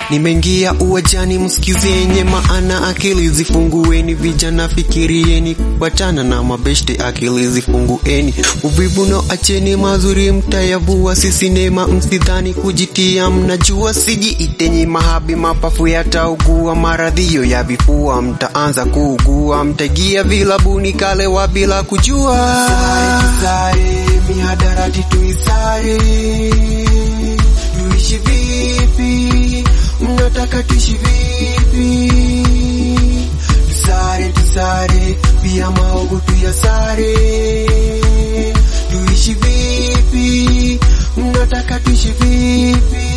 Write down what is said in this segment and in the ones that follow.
Nimeingia uwajani, msikizenye maana, akili zifungueni, vijana fikirieni, wachana na mabeshte, akili zifungueni, uvivu no acheni, mazuri mtayavua, si sinema, msidhani kujitia, mnajua sijiitenyi mahabi, mapafu yataugua, maradhio ya vifua, mtaanza kuugua, mtagia vilabuni kalewa bila kujua. Sare, mihadarati tuisare, tuishi vipi? Mnataka tuishi vipi? Tusare, tusare, pia maogo tuyasare, tuishi vipi? Mnataka tuishi vipi?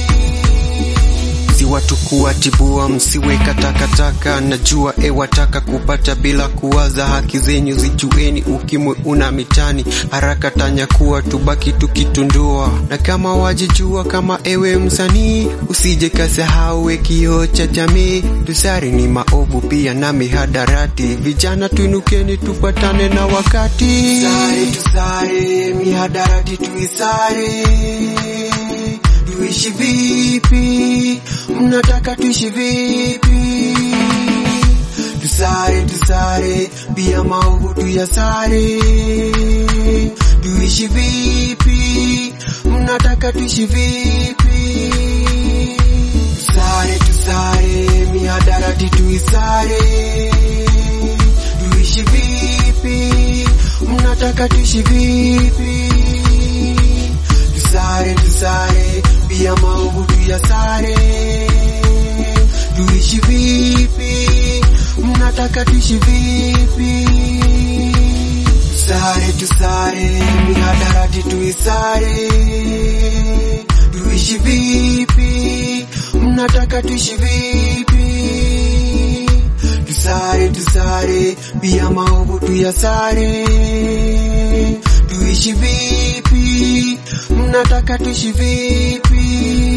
si watu kuwatibua, msiweka takataka. Najua ewataka kupata bila kuwaza, haki zenyu zijueni. Ukimwi una mitani haraka tanyakuwa, tubaki tukitundua. Na kama wajijua kama ewe msanii, usije kasahau we kioo cha jamii. Tusari ni maovu pia na mihadarati, vijana tuinukeni, tufuatane na wakati. Tusare, tusare, mihadarati tuisare tuishi vipi? Mnataka tuishi vipi? Tusare, tusare, pia maovu tuyasare. Tuishi vipi? Mnataka tuishi vipi? Tusare, tusare, mihadarati tuisare. Tuishi vipi? Mnataka tuishi vipi? Tusare, tusare, pia maovu tuyasare. Tuishi vipi? Mnataka tuishi vipi? Tusare, tusare, mihadarati tuisare. Tuishi vipi? Mnataka tuishi vipi? Tusare, tusare, pia maovu tuyasare. Tuishi vipi? Mnataka tuishi vipi?